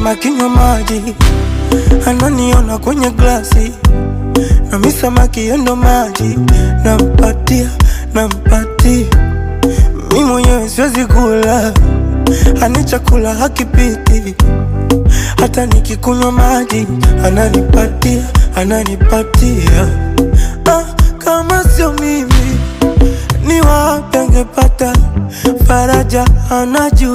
kama kinywa maji, ananiona kwenye glasi na mi samaki yendo maji, nampatia nampatia, mi mwenyewe siwezi kula, ani chakula hakipiti, hata nikikunywa maji ananipatia ananipatia. Ah, kama sio mimi ni wapi angepata faraja anajua